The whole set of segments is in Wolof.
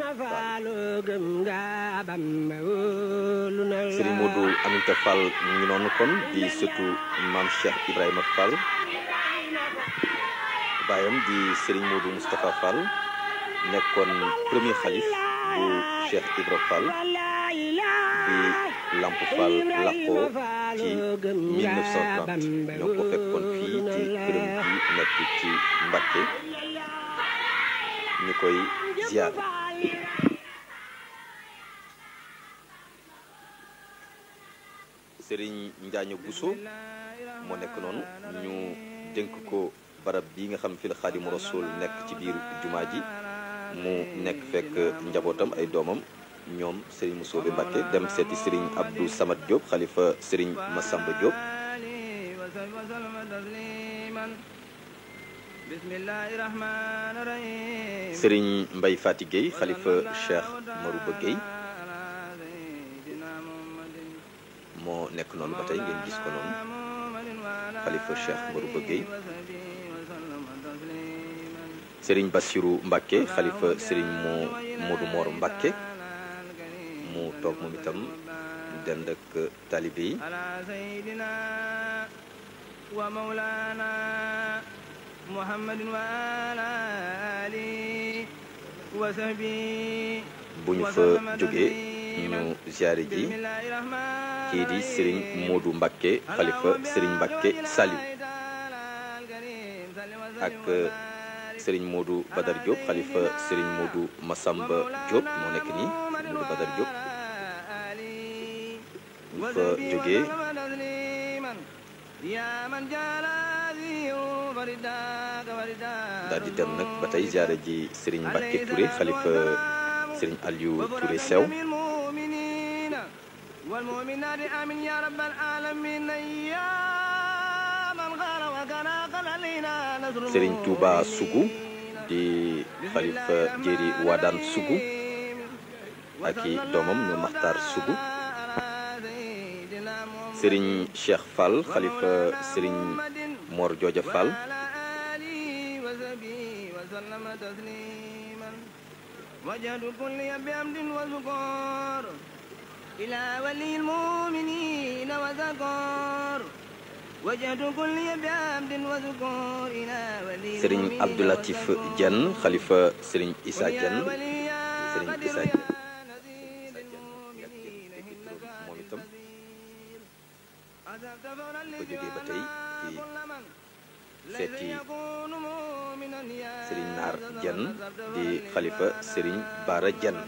Serigne Modou Aminta Fall mu ngi noonu kon di surtout maam Cheikh Ibrahima Fall baayam di Serigne Modou Moustapha Fall nekkoon premier xalif bu Cheikh Ibra Fall bi Lamp Fall làqoo ci 1930 ñoo ko fekkoon fii ci këram bi nekk ci Mbacké ñu koy ziar. Serigne Njaaño Bousso moo nekk noonu ñu dénk ko barab bi nga xam fi la Xaadimu Rasuul nekk ci biir jumaa ji mu nekk fekk njabootam ay doomam ñoom Serigne Moussobe Mbacké dem seeti Serigne Abdou Samad Diop xalifa Serigne Massamba Diop Serigne Mbaye Fati Gueye xalifa Cheikh Marouba Gueye moo nekk noonu ba tey ngeen gis ko noonu xalifa Cheikh Marouba Gueye Serigne Bassirou Mbacké xalifa Serigne moo Modou Mor Mbacké mu toog moom itam dend ak talibe yi bu ñu fa jógee ñu ziare ji kii di Serigne Modou Mbacké xalifa Serigne Mbacké Saliou ak Serigne Modou Badar Diop xalifa Serigne Modou Massamba Diop moo nekk nii Modou Badar Diop bu fa jógee daal di dem nag ba tey ziare ji Serigne Mbacké Touré xalifa Serigne Aliou Touré Sew Serigne Touba Sougou di xalifa Jéeri Wadaan Sougou ak i doomam ñu Maxtaar Sougou Serigne Cheikh Fall xalifa Serigne Mor Jooja Fall Serigne Abdoulatif Diène xalifa Serigne Issa Diène Serigne Issa Diène moom itam ba jógee ba tey ci seeti Serigne Naar Diène di xalifa Serigne Bara Diène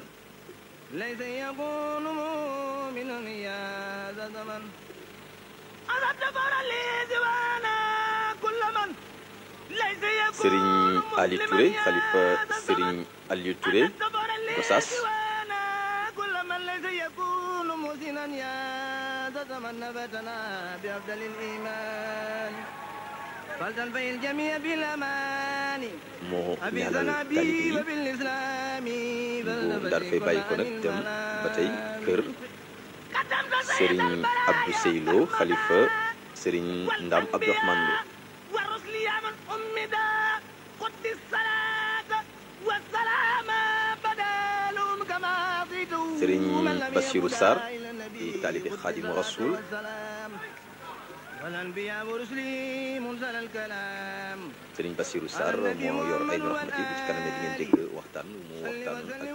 Serigne Ali Touré xalifa Serigne Aliou Touré Gossas moo ñaanal talibe yi bu daal fay bàyyi ko nag dem ba tey kër Serigne Abdou Seylo xalifa Serigne Ndam Abdourahmane Lo Serigne Bassirou Sarr di taalibe Xaadimu Rasuul Serigne Bassirou Sarr moo yor ay rahmati bu ci kanamee di ngeen dégg waxtaan mu waxtaan ak